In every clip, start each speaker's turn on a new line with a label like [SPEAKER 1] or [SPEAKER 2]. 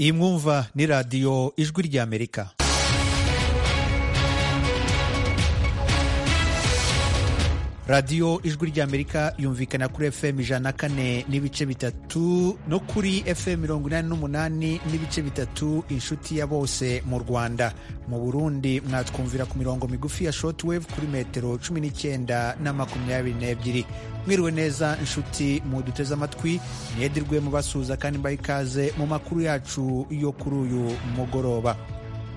[SPEAKER 1] iyi mwumva ni radiyo ijwi ry'amerika radiyo ijwi ry'amerika yumvikana kuri fm ijana na kane n'ibice bitatu no kuri fm mirongo inani n'umunani n'ibice bitatu inshuti ya bose mu rwanda mu burundi mwatwumvira ku mirongo migufi ya shotwave kuri metero cumi n'icyenda na makumyabiri n'ebyiri mwiriwe neza inshuti muduteze amatwi mwederwe mubasuhuza kandi mbaha ikaze mu makuru yacu yo kuri uyu mugoroba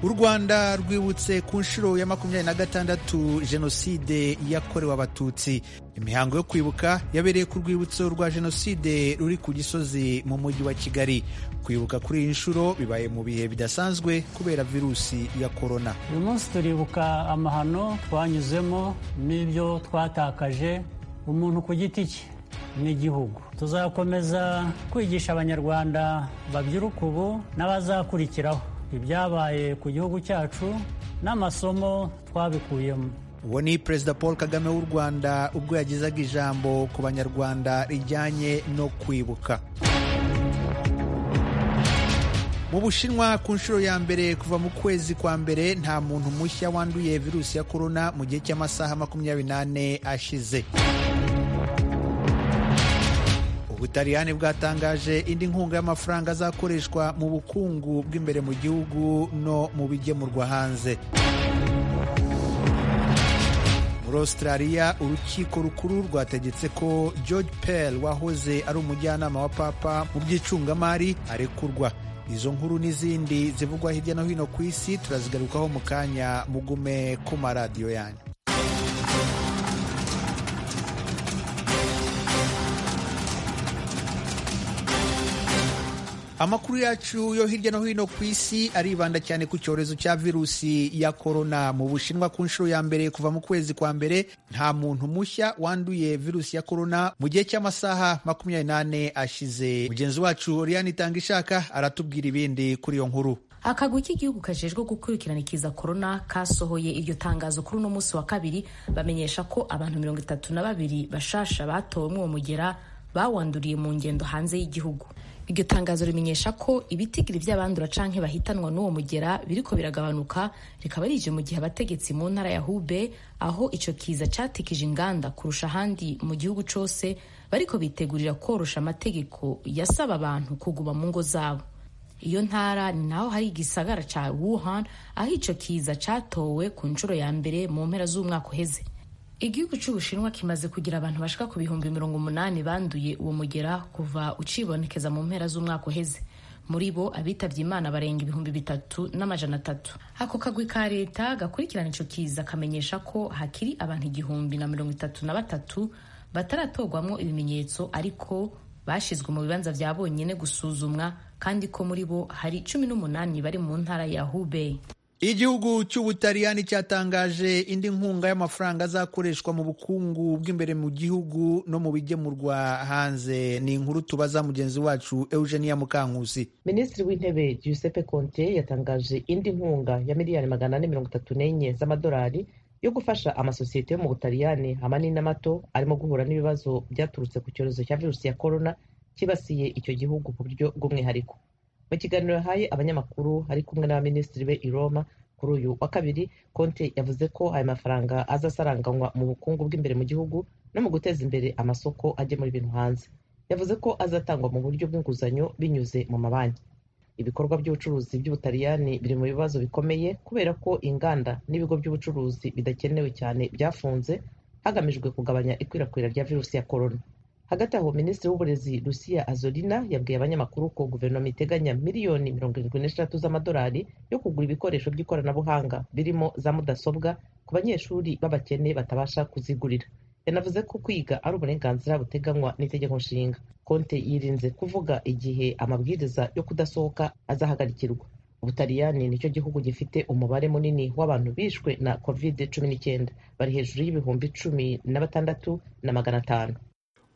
[SPEAKER 1] u rwanda rwibutse ku nshuro ya makumyabiri na gatandatu jenoside yakorewe abatutsi imihango yo kwibuka yabereye ku rwibutso rwa jenoside ruri ku gisozi mu mujyi wa kigali kwibuka kuri iyi nshuro bibaye mu bihe bidasanzwe kubera virusi ya korona
[SPEAKER 2] uyu munsi turibuka amahano twanyuzemo n'ibyo twatakaje umuntu ku giti cye n'igihugu tuzakomeza kwigisha abanyarwanda babyuruka ubu n'abazakurikiraho ibyabaye ku gihugu cyacu n'amasomo twabikuyemo
[SPEAKER 1] uwo ni perezida paul kagame w'u rwanda ubwo yagezaga ijambo ku banyarwanda rijyanye no kwibuka mu bushinwa ku nshuro ya mbere kuva mu kwezi kwa mbere nta muntu mushya wanduye virusi ya korona mu gihe cy'amasaha makumyabiri n'ane ashize ubutaliyani bwatangaje indi nkunga y'amafaranga azakoreshwa mu bukungu bw'imbere mu gihugu no mu bigemurwa hanze muri australia urukiko rukuru rwategetse ko george pell wahoze ari umujyanama wa papa mu by'icungamari arekurwa izo nkuru n'izindi zivugwa hirya no hino ku isi turazigarukaho mu kanya mugume ku maradiyo yanyu amakuru yacu yo hirya no hino ku isi aribanda cyane ku cyorezo cya virusi ya korona mu bushinwa ku nshuro ya mbere kuva mu kwezi kwa mbere nta muntu mushya wanduye virusi ya korona mu gihe cy'amasaha makumyabiri n'ane ashize mugenzi wacu oriane itanga ishaka aratubwira ibindi kuri iyo nkuru
[SPEAKER 3] akagwi k'igihugu kajejwe gukurikirana ikiza korona kasohoye iryo tangazo kuri uno munsi wa kabiri bamenyesha ko abantu mirongo itatu na babiri bashasha batowe mw'uwo mugera bawanduriye mu ngendo hanze y'igihugu iryo tangazo rimenyesha ko ibitigiri by'abandura canke bahitanwa n'uwo mugera biriko biragabanuka rikaba rije mu gihe abategetsi mu ntara ya Hubei aho ico kiza catikije inganda kurusha ahandi mu gihugu cose bariko bitegurira korosha amategeko yasaba abantu kuguma mu ngo zabo iyo ntara ni naho hari igisagara ca Wuhan aho ico kiza catowe ku nshuro ya mbere mu mpera z'umwaka uheze igihugu cy'ubushinwa kimaze kugira abantu bashika ku bihumbi mirongo umunani banduye uwo mugera kuva ucibonekeza mu mpera z'umwaka uheze muri bo abitabye imana barenga ibihumbi bitatu n'amajana atatu ako kagwi ka leta gakurikirana ico kiza kamenyesha ko hakiri abantu igihumbi na mirongo itatu na batatu bataratorwamwo ibimenyetso ariko bashizwe mu bibanza vya bonyene gusuzumwa kandi ko muri bo hari cumi n'umunani bari mu ntara ya hubei
[SPEAKER 1] igihugu cy'ubutaliyani cyatangaje indi nkunga y'amafaranga azakoreshwa mu bukungu bw'imbere mu gihugu no mu bigemurwa hanze ni inkuru tubaza mugenzi wacu eugenia mukankusi
[SPEAKER 4] minisitiri w'intebe giuseppe conte yatangaje indi nkunga ya miliyari magana ane mirongo itatu n'enye z'amadolari yo gufasha amasosiyete yo mu butaliyani amanini n'amato arimo guhura n'ibibazo byaturutse ku cyorezo cya virusi ya korona kibasiye icyo gihugu ku buryo bw'umwihariko mu kiganiro yahaye abanyamakuru ari kumwe n'abaminisitiri be i roma kuri uyu wa kabiri konte yavuze ko aya mafaranga azasaranganywa mu bukungu bw'imbere mu gihugu no mu guteza imbere amasoko agemura ibintu hanze yavuze ko azatangwa mu buryo bw'inguzanyo binyuze mu mabanki ibikorwa by'ubucuruzi by'ubutaliyani biri mu bibazo bikomeye kubera ko inganda n'ibigo by'ubucuruzi bidakenewe cyane byafunze hagamijwe kugabanya ikwirakwira rya virusi ya korona hagati aho minisitiri w'uburezi lucia azolina yabwiye abanyamakuru ko guverinoma iteganya miliyoni mirongo irindwi n'eshatu z'amadolari yo kugura ibikoresho by'ikoranabuhanga birimo za mudasobwa ku banyeshuri b'abakene batabasha kuzigurira yanavuze ko kwiga ari uburenganzira buteganywa n'itegeko nshinga konte yirinze kuvuga igihe amabwiriza yo kudasohoka azahagarikirwa ubutaliyani nicyo gihugu gifite umubare munini w'abantu bishwe na covid cumi n'icyenda bari hejuru y'ibihumbi cumi na batandatu na magana atanu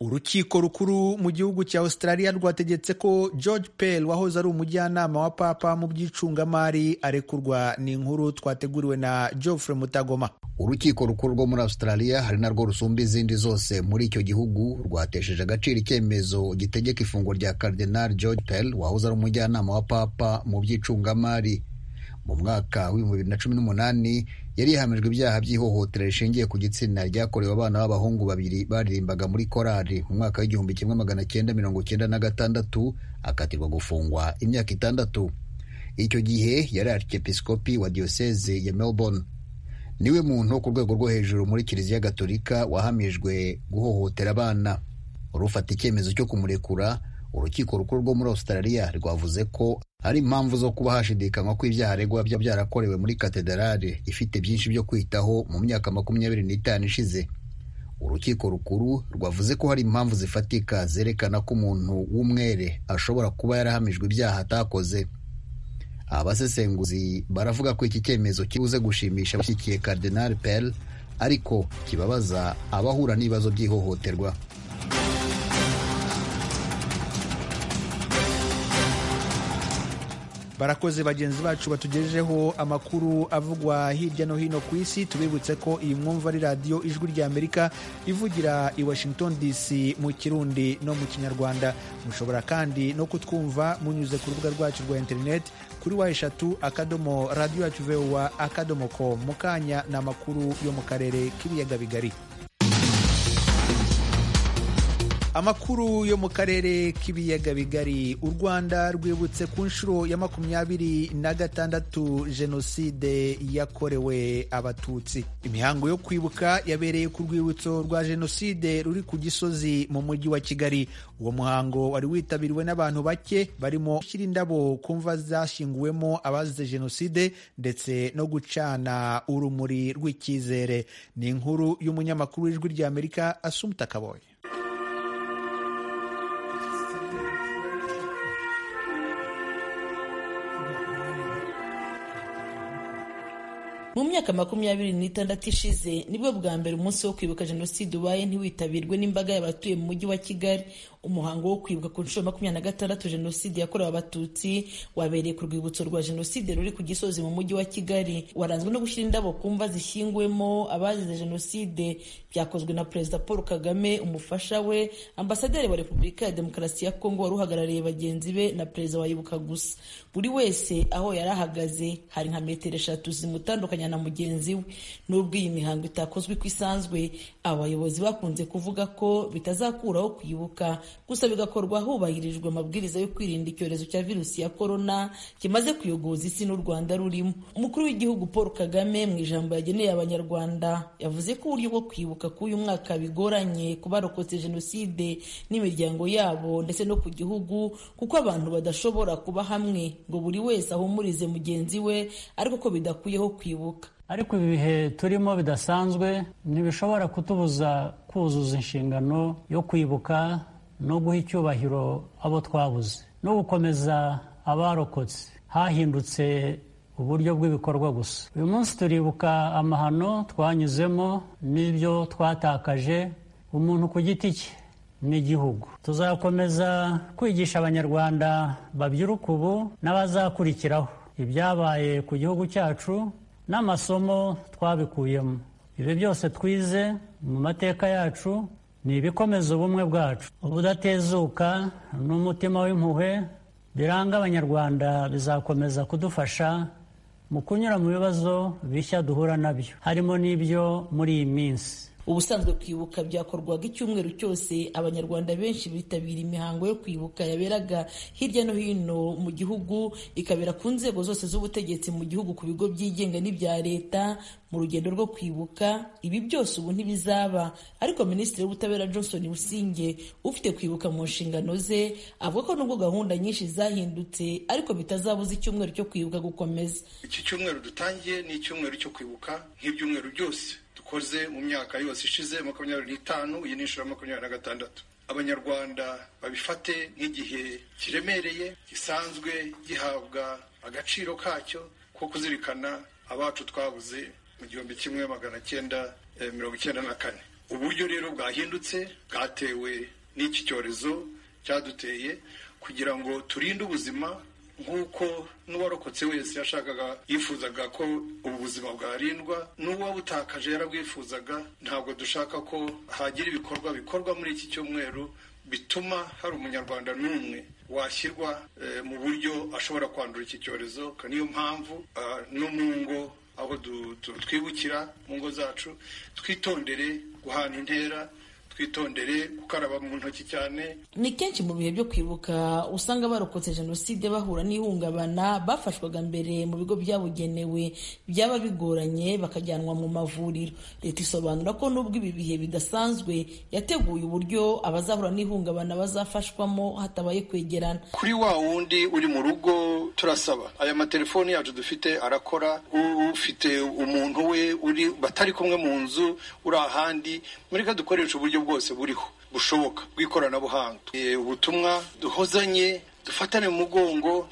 [SPEAKER 1] urukiko rukuru mu gihugu cya australia rwategetse ko george pell wahoze ari umujyanama wa papa mu by'icungamari arekurwa ni inkuru twateguriwe na geoffre mutagoma
[SPEAKER 5] urukiko rukuru rwo muri australia hari narwo rusumba izindi zose muri icyo gihugu rwatesheje agaciro icyemezo gitegeka ifungwa rya cardinal george pell wahoze ari umujyanama wa papa mu by'icungamari mu mwaka w'ibihumbi bibiri na cumi n'umunani yari yahamijwe ibyaha by'ihohotera rishingiye ku gitsina ryakorewe abana b'abahungu babiri baririmbaga muri korari mu mwaka w'igihumbi kimwe magana cyenda mirongo cyenda na gatandatu akatirwa gufungwa imyaka itandatu icyo gihe yari arikepisikopi wa diyoseze ya melbourne niwe muntu ku rwego rwo hejuru muri kiliziya gatolika wahamijwe guhohotera abana urufata icyemezo cyo kumurekura urukiko rukuru rwo muri australia rwavuze ko hari impamvu zo kuba hashidikanywa ko ibyaha aregwa byaba byarakorewe muri katedarali ifite byinshi byo kwitaho mu myaka makumyabiri n'itanu ishize urukiko rukuru rwavuze ko hari impamvu zifatika zerekana ko umuntu w'umwere ashobora kuba yarahamijwe ibyaha atakoze abasesenguzi baravuga ko iki cyemezo kibuze gushimisha abashyigikiye Cardinal Pell ariko kibabaza abahura n'ibibazo by'ihohoterwa
[SPEAKER 1] barakoze bagenzi bacu batugejejeho amakuru avugwa hirya no hino ku isi tubibutse ko iyi mwumva ari radiyo ijwi rya amerika ivugira i washington dc mu kirundi no mu kinyarwanda mushobora kandi no kutwumva munyuze ku rubuga rwacu rwa interineti kuri wa eshatu akadomo radiyo yacu vewa akadomo ko mu kanya ni amakuru yo mu karere k'ibiyaga bigari amakuru yo mu karere k'ibiyaga bigari u rwanda rwibutse ku nshuro ya makumyabiri na gatandatu jenoside yakorewe abatutsi imihango yo kwibuka yabereye ku rwibutso rwa jenoside ruri ku gisozi mu mujyi wa kigali uwo muhango wari witabiriwe n'abantu bake barimo gushyira indabo ku mva zashyinguwemo abazize jenoside ndetse no gucana urumuri rw'icyizere ni inkuru y'umunyamakuru w'ijwi rya amerika asumuta kaboye
[SPEAKER 6] mu myaka makumyabiri n'itandatu ishize nibwo bwa mbere umunsi wo kwibuka jenoside ubaye ntiwitabirwe n'imbaga y'abatuye mu mujyi wa kigali umuhango wo kwibuka ku nshuro makumyabiri na gatandatu jenoside yakorewe abatutsi wabereye ku rwibutso rwa jenoside ruri ku gisozi mu mujyi wa kigali waranzwe no gushyira indabo ku mva zishyinguwemo abazize jenoside byakozwe na perezida paul kagame umufasha we ambasaderi wa repubulika ya demokarasi ya kongo wari uhagarariye bagenzi be na perezida wayibuka gusa buri wese aho yari ahagaze hari nka metero eshatu zimutandukanya na mugenzi we n'ubwo iyi mihango itakozwe uko isanzwe abayobozi bakunze kuvuga ko bitazakuraho kwibuka gusa bigakorwa hubahirijwe amabwiriza yo kwirinda icyorezo cya virusi ya korona kimaze kuyogoza isi n'u rwanda rurimo umukuru w'igihugu paul kagame mu ijambo yageneye abanyarwanda yavuze ko uburyo bwo kwibuka k'uyu mwaka bigoranye ku barokotse jenoside n'imiryango yabo ndetse no ku gihugu kuko abantu badashobora kuba hamwe ngo buri wese ahumurize mugenzi we ariko ko bidakuyeho kwibuka
[SPEAKER 2] ariko ibi bihe turimo bidasanzwe ntibishobora kutubuza kuzuza inshingano yo kwibuka no guha icyubahiro abo twabuze no gukomeza abarokotse hahindutse uburyo bw'ibikorwa gusa uyu munsi turibuka amahano twanyuzemo n'ibyo twatakaje umuntu ku giti cye n'igihugu tuzakomeza kwigisha abanyarwanda babyiruka ubu n'abazakurikiraho ibyabaye ku gihugu cyacu n'amasomo twabikuyemo ibi byose twize mu mateka yacu ni ibikomeza ubumwe bwacu ubudatezuka n'umutima w'impuhwe biranga abanyarwanda bizakomeza kudufasha mu kunyura mu bibazo bishya duhura nabyo harimo n'ibyo muri iyi minsi
[SPEAKER 6] ubusanzwe kwibuka byakorwaga icyumweru cyose abanyarwanda benshi bitabira imihango yo kwibuka yaberaga hirya no hino mu gihugu ikabera ku nzego zose z'ubutegetsi mu gihugu ku bigo byigenga n'ibya leta mu rugendo rwo kwibuka ibi byose ubu ntibizaba ariko minisitiri w'ubutabera johnson businge ufite kwibuka mu nshingano ze avuga ko nubwo gahunda nyinshi zahindutse ariko bitazabuza icyumweru cyo kwibuka gukomeza
[SPEAKER 7] iki cyumweru dutangiye ni icyumweru cyo kwibuka nk'ibyumweru byose dukoze mu myaka yose ishize makumyabiri n'itanu iyi ni inshuro ya makumyabiri na gatandatu abanyarwanda babifate nk'igihe kiremereye gisanzwe gihabwa agaciro kacyo ko kuzirikana abacu twabuze mu gihumbi kimwe magana cyenda mirongo icyenda na kane uburyo rero bwahindutse bwatewe n'iki cyorezo cyaduteye kugira ngo turinde ubuzima nk'uko n'uwarokotse wese yashakaga yifuzaga ko ubu buzima bwarindwa n'uwabutakaje yarabwifuzaga ntabwo dushaka ko hagira ibikorwa bikorwa muri iki cyumweru bituma hari umunyarwanda n'umwe washyirwa mu buryo ashobora kwandura iki cyorezo niyo mpamvu no mu ngo aho twibukira mu ngo zacu twitondere guhana intera twitondere gukaraba mu ntoki cyane
[SPEAKER 6] ni kenshi mu bihe byo kwibuka usanga barokotse jenoside bahura n'ihungabana bafashwaga mbere mu bigo byabugenewe byaba bigoranye bakajyanwa mu mavuriro leta isobanura ko nubwo ibi bihe bidasanzwe yateguye uburyo abazahura n'ihungabana bazafashwamo hatabaye kwegerana
[SPEAKER 7] kuri wa wundi uri mu rugo turasaba aya matelefoni yacu dufite arakora ufite umuntu we uri batari kumwe mu nzu uri ahandi mureka dukoresha uburyo bwose buriho bushoboka bw'ikoranabuhanga ubutumwa duhozanye dufatane mu mugongo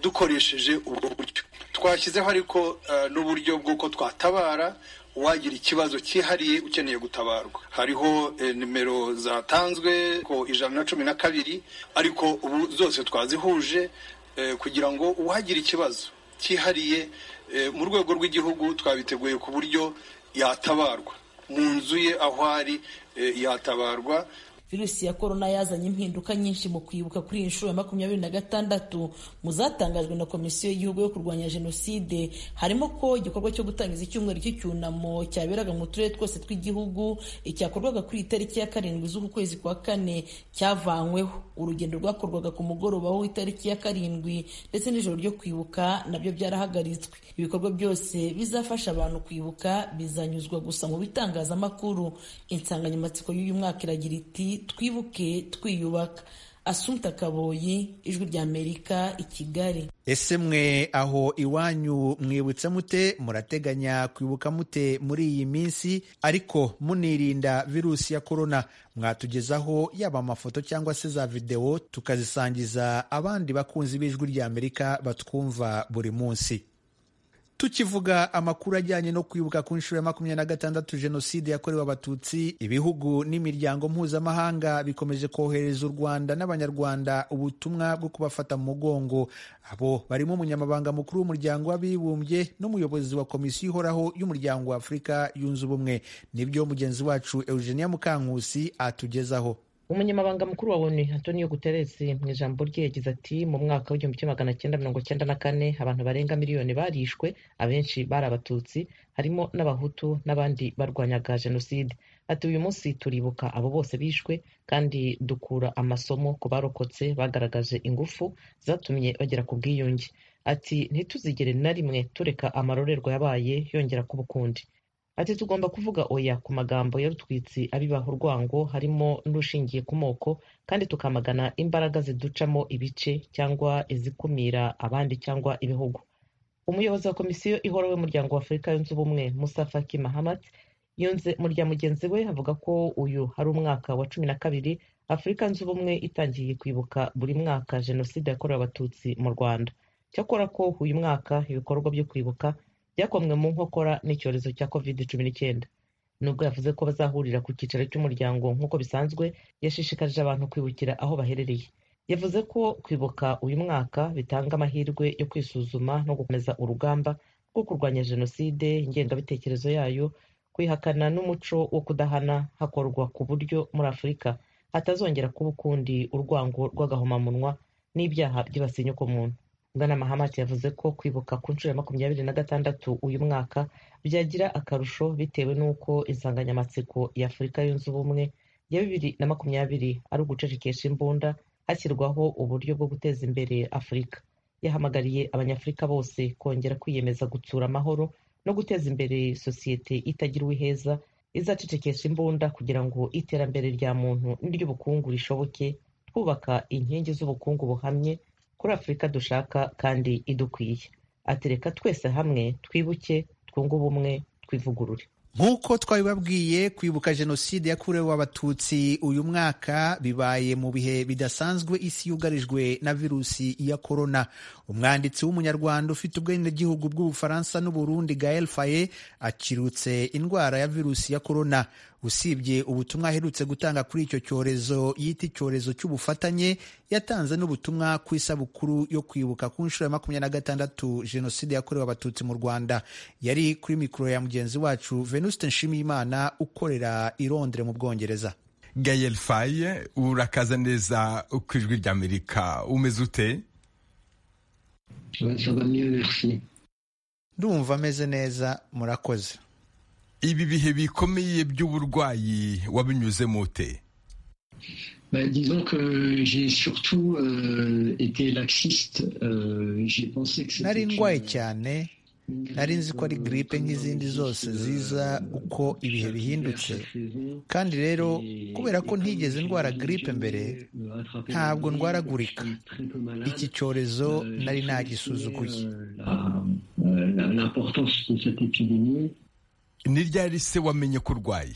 [SPEAKER 7] dukoresheje ubwo buryo twashyizeho ariko n'uburyo bw'uko twatabara uwagira ikibazo cyihariye ukeneye gutabarwa hariho nimero zatanzwe ko ijana na cumi na kabiri ariko ubu zose twazihuje kugira ngo uwagira ikibazo cyihariye mu rwego rw'igihugu twabiteguye ku buryo yatabarwa mu nzu ye aho ari yatabarwa
[SPEAKER 6] virusi ya korona yazanye impinduka nyinshi mu kwibuka kuri iyi nshuro ya makumyabiri na gatandatu mu zatangajwe na komisiyo y'igihugu yo kurwanya jenoside harimo ko igikorwa cyo gutangiza icyumweru cy'icyunamo cyaberaga mu turere twose tw'igihugu icyakorwaga kuri iyi tariki ya karindwi z'uku kwezi kwa kane cyavanyweho urugendo rwakorwaga ku mugoroba w'itariki ya karindwi ndetse n'ijoro ryo kwibuka nabyo byarahagaritswe ibikorwa byose bizafasha abantu kwibuka bizanyuzwa gusa mu bitangazamakuru insanganyamatsiko y'uyu mwaka iragira iti twibuke twiyubaka asumta kaboyi ijwi ry'amerika i kigali
[SPEAKER 1] ese mwe aho iwanyu mwibutsa mute murateganya kwibuka mute muri iyi minsi ariko munirinda virusi ya korona mwatugezaho yaba amafoto cyangwa se za videwo tukazisangiza abandi bakunzi b'ijwi ry'amerika batwumva buri munsi tukivuga amakuru ajyanye no kwibuka ku nshuro ya makumyabiri na gatandatu jenoside yakorewe abatutsi ibihugu n'imiryango mpuzamahanga bikomeje kohereza u rwanda n'abanyarwanda ubutumwa bwo kubafata mu mugongo abo barimo umunyamabanga mukuru w'umuryango w'abibumbye n'umuyobozi wa komisiyo ihoraho y'umuryango wa afurika yunze ubumwe nibyo mugenzi wacu eugenia mukankusi atugezaho
[SPEAKER 4] umunyamabanga mukuru wa onu antonio guterres mu ijambo rye yagize ati mu mwaka w'igihumbi kimwe magana cyenda mirongo cyenda na kane abantu barenga miliyoni barishwe abenshi bari abatutsi harimo n'abahutu n'abandi barwanyaga jenoside ati uyu munsi turibuka abo bose bishwe kandi dukura amasomo ku barokotse bagaragaje ingufu zatumye bagera ku bwiyunge ati ntituzigere na rimwe tureka amarorerwa yabaye yongera kuba ukundi ati tugomba kuvuga oya ku magambo y'urutwitsi abibaha urwango harimo n'ushingiye ku moko kandi tukamagana imbaraga ziducamo ibice cyangwa izikumira abandi cyangwa ibihugu umuyobozi wa komisiyo ihoraho y'umuryango wa afurika yunze ubumwe musa faki mahamat yunze mu rya mugenzi we avuga ko uyu ari umwaka wa cumi na kabiri afurika yunze ubumwe itangiye kwibuka buri mwaka jenoside yakorewe abatutsi mu rwanda cyakora ko uyu mwaka ibikorwa byo kwibuka byakomwe mu nkokora n'icyorezo cya covid cumi n'icyenda nubwo yavuze ko bazahurira ku cyicaro cy'umuryango nk'uko bisanzwe yashishikarije abantu kwibukira aho baherereye yavuze ko kwibuka uyu mwaka bitanga amahirwe yo kwisuzuma no gukomeza urugamba rwo kurwanya jenoside ingengabitekerezo yayo kwihakana n'umuco wo kudahana hakorwa ku buryo muri afurika hatazongera kuba ukundi urwango rw'agahomamunwa n'ibyaha byibasiye inyokomuntu bwana mahamati yavuze ko kwibuka ku nshuro ya makumyabiri na gatandatu uyu mwaka byagira akarusho bitewe n'uko insanganyamatsiko ya afurika yunze ubumwe ya bibiri na makumyabiri ari ugucecekesha imbunda hashyirwaho uburyo bwo guteza imbere afurika yahamagariye abanyafurika bose kongera kwiyemeza gutsura amahoro no guteza imbere sosiyete itagira uwiheza izacecekesha imbunda kugira ngo iterambere rya muntu n'iry'ubukungu rishoboke twubaka inkingi z'ubukungu buhamye kuri afurika dushaka kandi idukwiye atereka twese hamwe twibuke twunge ubumwe twivugurure
[SPEAKER 1] nk'uko twabibabwiye kwibuka jenoside yakorewe abatutsi uyu mwaka bibaye mu bihe bidasanzwe isi yugarijwe na virusi ya korona umwanditsi w'umunyarwanda ufite ubwenegihugu bw'ubufaransa n'uburundi gael faye akirutse indwara ya virusi ya korona usibye ubutumwa aherutse gutanga kuri icyo cyorezo yita icyorezo cy'ubufatanye yatanze n'ubutumwa ku isabukuru yo kwibuka ku nshuro ya makumyabiri na gatandatu jenoside yakorewe abatutsi mu rwanda yari kuri mikoro ya mugenzi wacu venuste nshimiyimana ukorera i londres mu bwongereza
[SPEAKER 8] gayel faye urakaza neza ku ijwi ry'amerika umeze ute
[SPEAKER 1] ndumva ameze neza murakoze
[SPEAKER 8] ibi bihe bikomeye by'uburwayi wabinyuze mute
[SPEAKER 9] Bah, disons que j'ai surtout euh, été laxiste. Euh, j'ai pensé que
[SPEAKER 1] nari ndwaye cyane nari nzi ko ari gripe nk'izindi zose ziza uko ibihe bihindutse kandi rero kubera ko ntigeze ndwara gripe mbere ntabwo ndwaragurika iki cyorezo nari nagisuzuguye
[SPEAKER 8] ni ryari se wamenye ko urwaye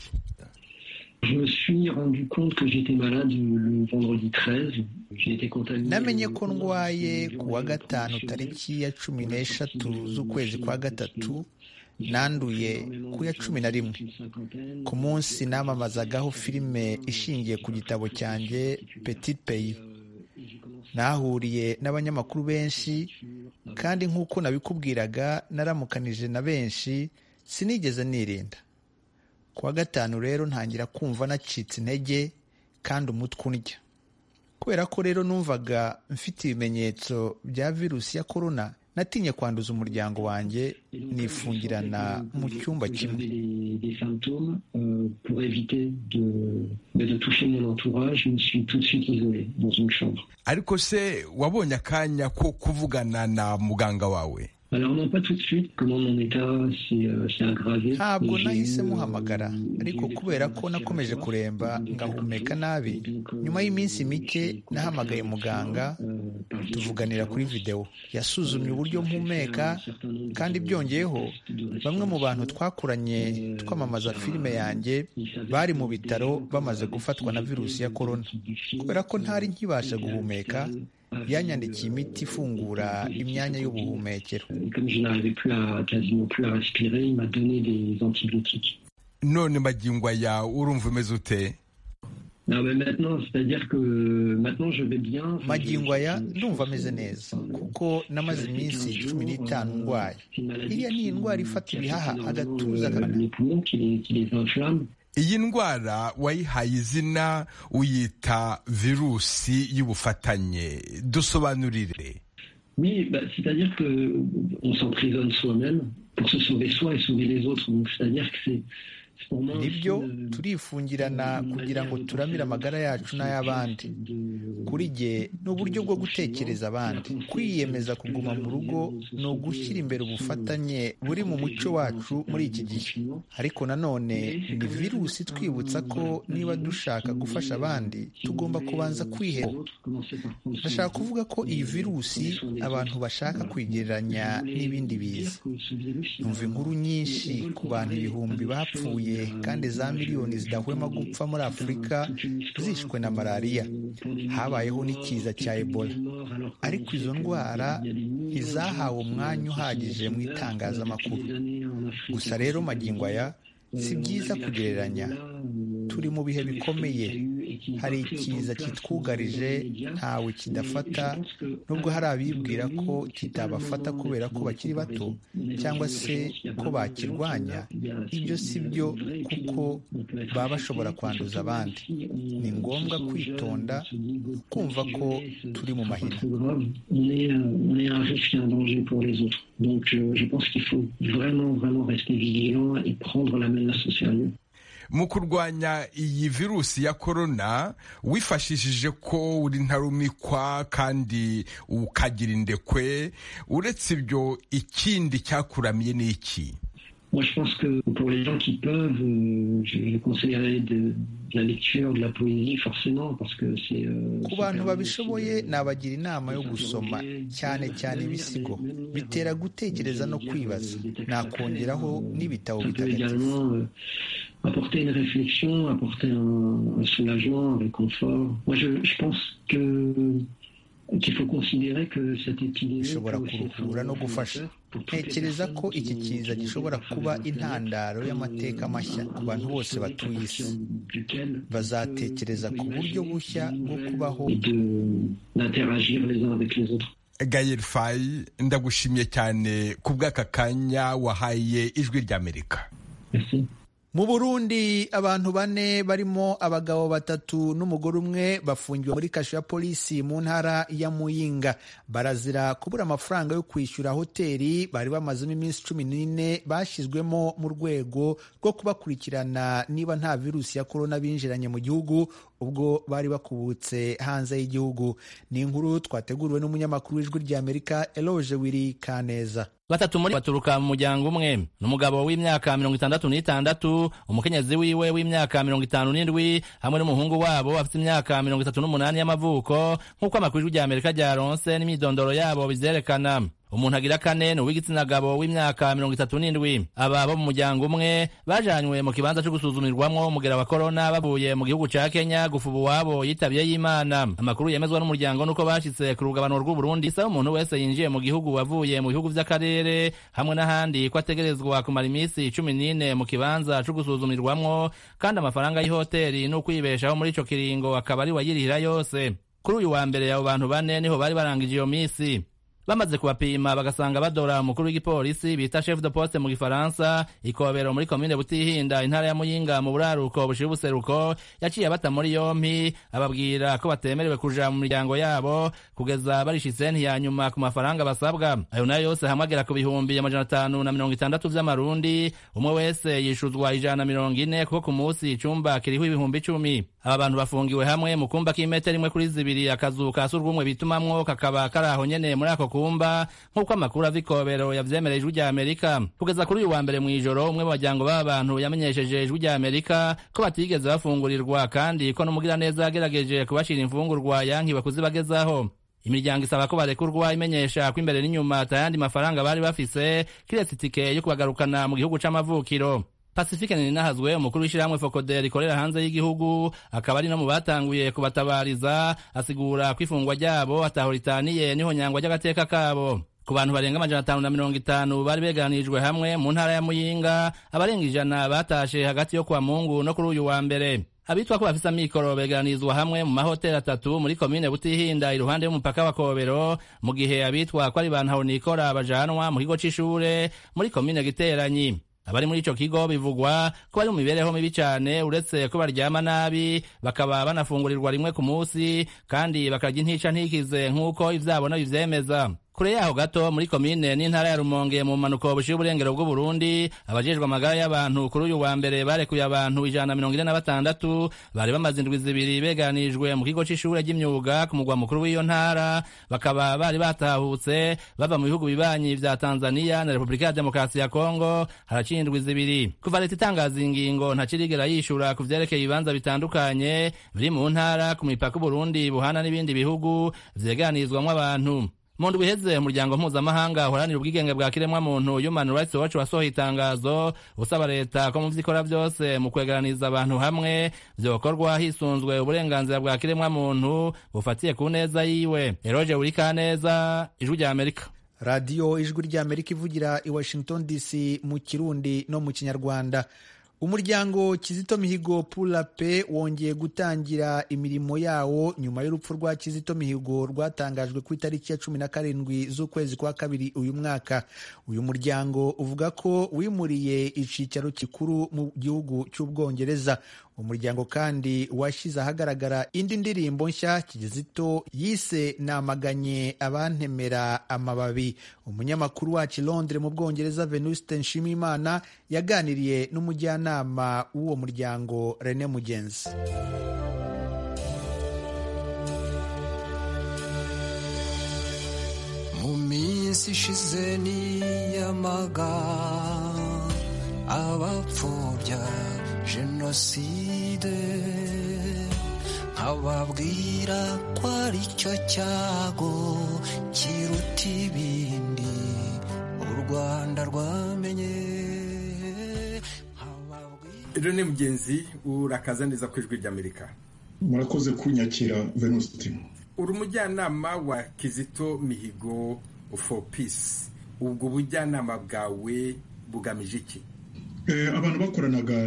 [SPEAKER 9] Je me suis rendu compte que j'étais malade le vendredi 13. J'ai été contaminé.
[SPEAKER 1] namenye ko ndwaye ku wa gatanu tariki ya cumi n'eshatu z'ukwezi kwa gatatu nanduye ku ya cumi na rimwe ku munsi namamazagaho filime ishingiye ku gitabo cyanjye petit pays nahuriye n'abanyamakuru benshi kandi nk'uko nabikubwiraga naramukanije na benshi sinigeze nirinda ku wa gatanu rero ntangira kumva nacitse intege kandi umutwe undya kubera ko rero numvaga mfite ibimenyetso bya virusi ya korona natinye kwanduza umuryango wanjye nifungirana mu cyumba kimwe
[SPEAKER 8] ariko se wabonye akanya ko kuvugana na muganga wawe
[SPEAKER 9] Alors non pas tout de suite, comment mon état s'est euh, s'est aggravé.
[SPEAKER 1] ntabwo
[SPEAKER 9] J'ai
[SPEAKER 1] nahise
[SPEAKER 9] eu, euh,
[SPEAKER 1] muhamagara ariko
[SPEAKER 9] des
[SPEAKER 1] kubera ko
[SPEAKER 9] expériences
[SPEAKER 1] nakomeje
[SPEAKER 9] respiratoires,
[SPEAKER 1] kuremba
[SPEAKER 9] des
[SPEAKER 1] ngahumeka
[SPEAKER 9] infections,
[SPEAKER 1] nabi
[SPEAKER 9] et donc, euh,
[SPEAKER 1] nyuma y'iminsi mike
[SPEAKER 9] j'ai contacté
[SPEAKER 1] nahamagaye
[SPEAKER 9] un
[SPEAKER 1] muganga
[SPEAKER 9] médecin, euh, par
[SPEAKER 1] tuvuganira kuri
[SPEAKER 9] visioconférence.
[SPEAKER 1] videwo yasuzumye uburyo mpumeka kandi byongeyeho bamwe mu bantu twakuranye twamamaza filime yanjye bari mu bitaro bamaze gufatwa na virusi ya korona kubera ko ntari nkibasha guhumeka yanyandikiye imiti ifungura imyanya y'ubuhumekero
[SPEAKER 9] Et Comme je n'arrivais plus à, quasiment plus à respirer, il m'a donné des antibiotiques.
[SPEAKER 8] none magingo aya urumva umeze ute
[SPEAKER 9] Non, mais maintenant, c'est-à-dire que maintenant je vais bien. Enfin, je-
[SPEAKER 1] magingo aya
[SPEAKER 9] je- je-
[SPEAKER 1] ndumva ameze neza kuko namaze iminsi cumi n'itanu ndwaye
[SPEAKER 9] C'est une maladie
[SPEAKER 1] iriya ni
[SPEAKER 9] qui-
[SPEAKER 1] indwara ifata
[SPEAKER 9] qui
[SPEAKER 1] ibihaha
[SPEAKER 9] affecte
[SPEAKER 1] agatuza
[SPEAKER 9] énormément, euh,
[SPEAKER 1] agana
[SPEAKER 9] les poumons, qui les- qui les inflamme.
[SPEAKER 8] iyi ndwara wayihaye izina uyita virusi y'ubufatanye dusobanurire
[SPEAKER 9] Oui, bah, c'est-à-dire que euh, on s'emprisonne soi-même pour se sauver soi et sauver les autres. Donc, c'est-à-dire que c'est c'est pour moi.
[SPEAKER 1] nibyo
[SPEAKER 9] aussi, euh,
[SPEAKER 1] turifungirana
[SPEAKER 9] une
[SPEAKER 1] kugira ngo
[SPEAKER 9] manière de
[SPEAKER 1] turamire
[SPEAKER 9] penser,
[SPEAKER 1] amagara yacu
[SPEAKER 9] de-
[SPEAKER 1] n'ay'abandi
[SPEAKER 9] de-
[SPEAKER 1] kuri jye ni uburyo bwo
[SPEAKER 9] de-
[SPEAKER 1] gutekereza abandi
[SPEAKER 9] de-
[SPEAKER 1] kwiyemeza
[SPEAKER 9] de-
[SPEAKER 1] kuguma mu rugo ni ugushyira imbere ubufatanye buri mu muco wacu muri iki gihe ariko nanone ni virusi twibutsa ko niba dushaka gufasha abandi tugomba kubanza kwihera ndashaka kuvuga ko iyi virusi abantu bashaka kwigereranya n'ibindi biza numva inkuru nyinshi ku bantu ibihumbi bapfuye kandi za miliyoni zidahwema gupfa muri afurika zishwe na malariya habayeho n'ikiza cya ebola ariko izo ndwara ntizahawe umwanya uhagije mu itangazamakuru gusa rero magingo aya si byiza kugereranya turi mu bihe bikomeye hari ikiza kitwugarije ntawe kidafata nubwo hari abibwira ko kitabafata kubera ko bakiri bato cyangwa se ko bakirwanya ibyo si byo kuko baba bashobora kwanduza abandi ni ngombwa kwitonda kumva ko turi mu mahina
[SPEAKER 9] On est, euh, on est un risque et un danger pour les autres. Donc euh, je pense qu'il faut vraiment, vraiment rester vigilant et prendre la menace au sérieux.
[SPEAKER 8] mu kurwanya iyi virusi ya korona wifashishije ko uri ntarumikwa kandi ukagira indekwe uretse ibyo ikindi cyakuramiye ni iki
[SPEAKER 9] Moi, je pense que pour les gens qui peuvent, euh, je, je conseillerais de, de la lecture, de la poésie, forcément, parce que c'est. euh,
[SPEAKER 1] ku
[SPEAKER 9] ça
[SPEAKER 1] bantu
[SPEAKER 9] permet
[SPEAKER 1] babishoboye
[SPEAKER 9] aussi de-
[SPEAKER 1] nabagira inama yo gusoma cyane cyane ibisigo bitera gutekereza no kwibaza nakongeraho n'ibitabo
[SPEAKER 9] Ça peut
[SPEAKER 1] bitagatifu
[SPEAKER 9] également euh, apporter une réflexion, apporter un, un soulagement, un réconfort. Moi, je, je pense que
[SPEAKER 1] bishobora kuruhura no gufasha ntekereza ko iki kiza gishobora kuba intandaro y'amateka mashya ku bantu bose batuye isi bazatekereza ku buryo bushya bwo kubaho
[SPEAKER 8] gayel fayi ndagushimye cyane ku bw'aka kanya wahaye ijwi ry'amerika
[SPEAKER 1] mu burundi abantu bane barimo abagabo batatu n'umugore umwe bafungiwe muri kasho ya polisi mu ntara ya muyinga barazira kubura amafaranga yo kwishyura hoteli bari bamazemo iminsi cumi n'ine bashyizwemo mu rwego rwo kubakurikirana niba nta virusi ya korona binjiranye mu gihugu ubwo bari bakubutse hanze y'igihugu ni inkuru twateguriwe n'umunyamakuru w'ijwi ry'amerika eloge wiri kaneza
[SPEAKER 10] batatu muri baturuka mu muryango umwe n'umugabo w'imyaka mirongo itandatu n'itandatu umukenyezi wiwe w'imyaka mirongo itanu n'indwi hamwe n'umuhungu wabo afite imyaka mirongo itatu n'umunani y'amavuko nk'uko amakuru ry'amerika ryaronse n'imyidondoro yabo bizerekana umuntu agira kane ni uw'igitsina gabo w'imyaka mirongo itatu n'indwi aba bo mu muryango umwe bajanywe mu kibanza cyo gusuzumirwamo umugera wa korona bavuye mu gihugu ca kenya gufa uwabo yitabye y'imana amakuru yemezwa n'umuryango nuko bashitse ku rugabano rw'uburundi isaba umuntu wese yinjiye mu gihugu wavuye mu bihugu vy'akarere hamwe n'ahandi ko ategerezwa kumara iminsi cumi n'ine mu kibanza co gusuzumirwamwo kandi amafaranga y'ihoteli n'ukwibeshaho muri ico kiringo akaba ari wayirihira yose kuri uyu wa mbere abo bantu bane niho bari barangije iyo misi bamaze kubapima bagasanga badora umukuru w'igipolisi bita chef de poste mu gifaransa ikobero muri komine butihinda intara ya muyinga mu buraruko bushira ubuseruko yaciye abata muri yompi ababwira ko batemerewe kuja mu miryango yabo kugeza barishitse ya nyuma ku mafaranga basabwa ayo nayo yose hamwe agera ku bihumbi amajana atanu na mirongo itandatu vy'amarundi umwe wese yishuzwa ijana na mirongo ine kuko ku munsi icumba kiriho ibihumbi icumi aba bantu bafungiwe hamwe mu kumba k'imetero imwe kuri zibiri akazu ka surwumwe bitumamwo kakaba kari aho nyene muri ako kumba nk'uko amakuru ava ikobero yavyemereye ijwi rya amerika kugeza kuri uyu wa mbere mu ijoro umwe mu bajyango b'aba bantu yamenyesheje ijwi rya amerika ko batigeze bafungurirwa kandi ko n'umugiraneza yagerageje kubashira imfungurwa yankiwe kuzibagezaho imiryango isaba ko barekurwa imenyesha ko imbere n'inyuma atayandi mafaranga bari bafise kiretse itike yo kubagarukana mu gihugu c'amavukiro pacifique ninahazwe umukuru w'ishyirahamwe fokoder rikorera hanze y'igihugu akaba ari no mu batanguye kubatabariza asigura ko ifungwa ryabo ataho ritaniye niho nyangwa ry'agateka kabo ku bantu barenga amajana atanu na mirongo itanu bari beganirijwe hamwe mu ntara ya muyinga abarenga ijana batashe hagati yo kwa mungu no kuri uyu wa mbere abitwa ko bafise amikoro beganirizwa hamwe mu mahoteli atatu muri komine butihinda iruhande y'umupaka wa kobero mu gihe abitwa ko ari bantu haronikora bajanwa mu kigo c'ishure muri komine giteranyi abari muri ico kigo bivugwa ko bari mu mibereho mibi cane uretse ko baryama nabi bakaba banafungurirwa rimwe ku munsi kandi bakarya intica ntikize nk'uko ivyabona bivyemeza kure yaho gato muri komine n'intara ya rumonge mu manuko bushiye uburengero bw'uburundi abajejwe amagara y'abantu kuri uyu wa mbere barekuye abantu ijana na mirongo ine na batandatu bari bamaze indwi zibiri beganijwe mu kigo c'ishure ry'imyuga ku mugwa mukuru w'iyo ntara bakaba bari batahutse bava mu bihugu bibanyi vya tanzania na repubulika ya demokarasi ya kongo haraciye indwi zibiri kuva leta itangaza ingingo ntakirigera yishura ku vyerekeye ibibanza bitandukanye biri mu ntara ku mipaka uburundi buhana n'ibindi bihugu vyeganizwamwo abantu mu ndwi iheze umuryango mpuzamahanga uharanira ubwigenge bwa kiremwamuntu human rights watch wasohoye itangazo usaba leta ko mu vyikora vyose mu kwegeraniza abantu hamwe vyokorwa hisunzwe uburenganzira bwa kiremwamuntu bufatiye ku neza yiwe eroje wurikaneza ijwi rya amerika
[SPEAKER 1] radiyo ijwi rya amerika ivugira i washington dc mu kirundi no mu kinyarwanda umuryango kizito mihigo pula pe wongeye gutangira imirimo yawo nyuma y'urupfu rwa kizito mihigo rwatangajwe ku itariki ya cumi na karindwi z'ukwezi kwa kabiri uyu mwaka uyu muryango uvuga ko wimuriye icicaro kikuru mu gihugu cy'ubwongereza umuryango kandi washyize ahagaragara indi ndirimbo nshya kizito yise namaganye abantemera amababi umunyamakuru wacu londres mu bwongereza venuste nshimimana yaganiriye n'umujyana umujyanama w'uwo muryango Rene Mugenzi
[SPEAKER 11] mu minsi ishize niyamaga abapfobya jenoside nkababwira ko ari cyo cyago kiruta ibindi u rwanda rwamenye
[SPEAKER 8] rene mugenzi urakaza neza ku ijwi ry'amerika
[SPEAKER 12] murakoze kunyakira venuste
[SPEAKER 8] uri umujyanama wa kizito mihigo for peace ubwo bujyanama bwawe bugamije iki
[SPEAKER 12] abantu bakoranaga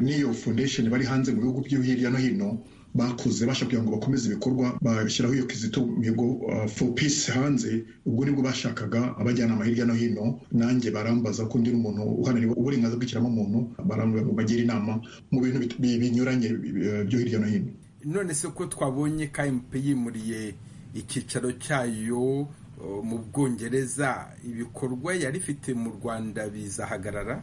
[SPEAKER 12] n'iyo foundation bari hanze mu bihugu byo hirya no hino bakoze bashaka kugira ngo bakomeze ibikorwa bashyiraho iyo kizito mihigo for peace hanze ubwo nibwo bashakaga abajyanama hirya no hino nanjye barambaza ko undi umuntu uharanira uburenganzira bw'ikiremwamuntu barambwira ngo bagire inama mu bintu binyuranye byo hirya no hino
[SPEAKER 8] none se ko twabonye kmp yimuriye icyicaro cyayo mu bwongereza ibikorwa yari ifite mu rwanda bizahagarara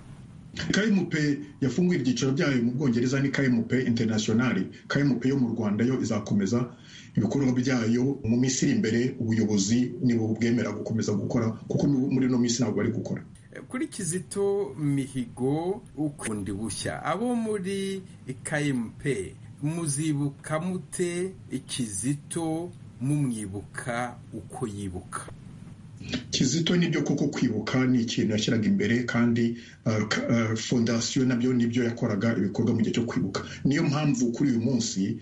[SPEAKER 12] kmp yafunguye ibyicaro byayo mu bwongereza ni kmp interinasiyonari kmp yo mu rwanda yo izakomeza ibikorwa byayo mu minsi iri imbere ubuyobozi nibo bwemera gukomeza gukora kuko muri ino minsi ntabwo bari gukora
[SPEAKER 8] kuri kizito mihigo ukundi bushya abo muri kmp muzibuka mute ikizito mumwibuka uko yibuka
[SPEAKER 12] kizito nibyo koko kwibuka ni ikintu yashyiraga imbere kandi fondasiyo nabyo nibyo yakoraga ibikorwa mu gihe cyo kwibuka niyo mpamvu kuri uyu munsi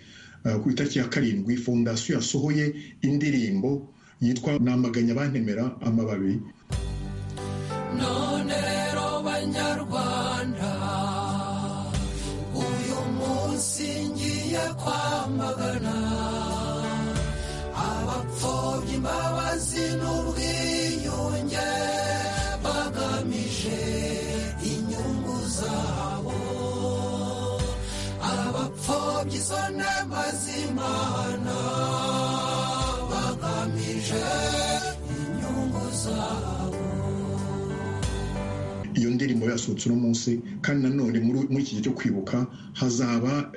[SPEAKER 12] ku itariki ya karindwi fondasiyo yasohoye indirimbo yitwa namaganya abantemera amababi
[SPEAKER 11] none rero banyarwanda singiye kwamagana abapfobya imbabazi n'ubwiyunge bagamije inyungu zabo abapfobya izo nema z'imana bagamije inyungu zabo
[SPEAKER 12] iyo ndirimbo yasohotse uno munsi kandi nanone muri iki gihe cyo kwibuka hazaba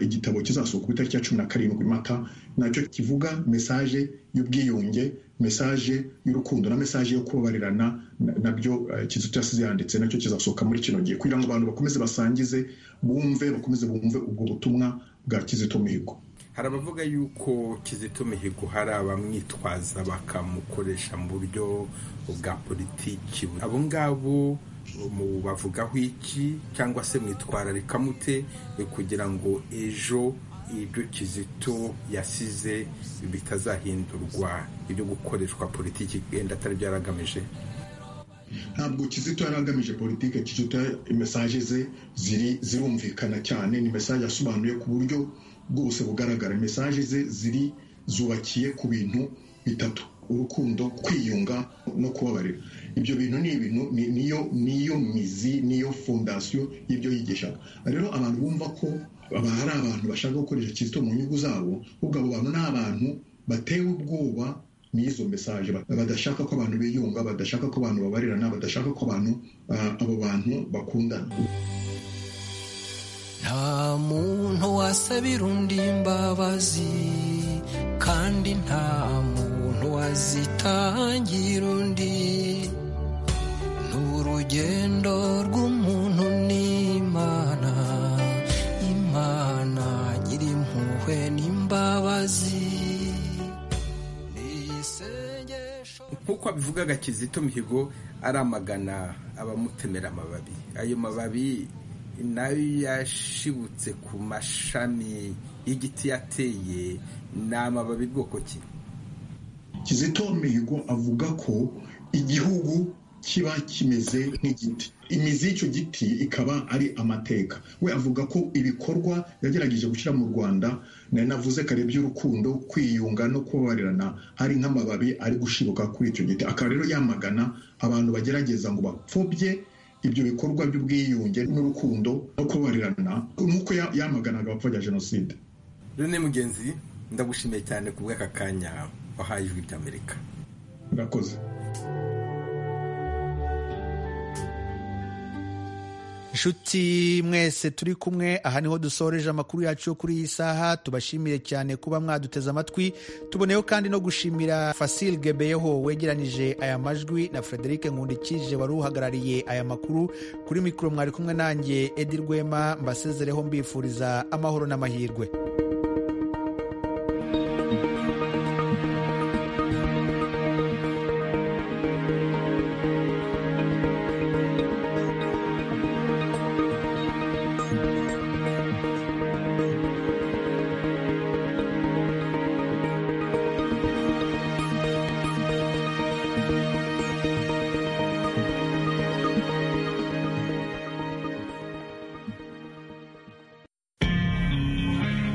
[SPEAKER 12] igitabo kizasohoka ku itariki ya cumi na karindwi mata nacyo kivuga mesaje y'ubwiyunge mesaje y'urukundo na mesaje yo kubabarirana nabyo kizito yasize yanditse nacyo kizasohoka muri kino gihe kugira ngo abantu bakomeze basangize bumve bakomeze bumve ubwo butumwa bwa kizito mihigo
[SPEAKER 8] hari abavuga yuko kizito mihigo hari abamwitwaza bakamukoresha mu buryo bwa politiki abo ngabo bavugaho iki cyangwa se mwitwararika mute kugira ngo ejo ibyo kizito yasize bitazahindurwa ibyo gukoreshwa politiki wenda atari byo yaragamije
[SPEAKER 12] ntabwo kizito yari agamije politiki kizito mesaje ze zirumvikana cyane ni mesaje yasobanuye ku buryo bwose bugaragara mesaje ze ziri zubakiye ku bintu bitatu urukundo kwiyunga no kubabarira ibyo bintu ni ibintu niyo niyo mizi niyo fondasiyo y'ibyo yigishaga rero abantu bumva ko hari abantu bashaka gukoresha kizito mu nyungu zabo ubwo abo bantu ni abantu batewe ubwoba n'izo mesaje badashaka ko abantu biyunga badashaka ko abantu babarirana badashaka ko abantu abo bantu bakundana
[SPEAKER 11] nta muntu wasabira undi imbabazi kandi nta muntu wazitangira undi ni urugendo rw'umuntu n'imana imana nyiri impuhwe n'imbabazi
[SPEAKER 8] nk'uko abivugaga kizito mihigo aramagana abamutemera amababi ayo mababi nayo yashibutse ku mashami y'igiti yateye ni amababi bwoko ki
[SPEAKER 12] kizito mihigo avuga ko igihugu kiba kimeze nk'igiti imizi y'icyo giti ikaba ari amateka we avuga ko ibikorwa yagerageje gushyira mu rwanda nari navuze kare by'urukundo kwiyunga no kubabarirana hari nk'amababi ari gushibuka kuri icyo giti akaba rero yamagana abantu bagerageza ngo bapfobye ibyo bikorwa by'ubwiyunge n'urukundo no kubarirana nk'uko yamaganaga abapfobya jenoside
[SPEAKER 8] rene mugenzi ndagushimiye cyane ku bw'aka kanya wahaye ijwi ry'amerika
[SPEAKER 12] murakoze
[SPEAKER 1] inshuti mwese turi kumwe aha niho dusoreje amakuru yacu yo kuri iyi saha tubashimire cyane kuba mwaduteze amatwi tuboneyeho kandi no gushimira fasile gebeyeho wegeranije aya majwi na frederic nkundikije wari uhagarariye aya makuru kuri mikoro mwari kumwe nanjye edi rwema mbasezereho mbifuriza amahoro n'amahirwe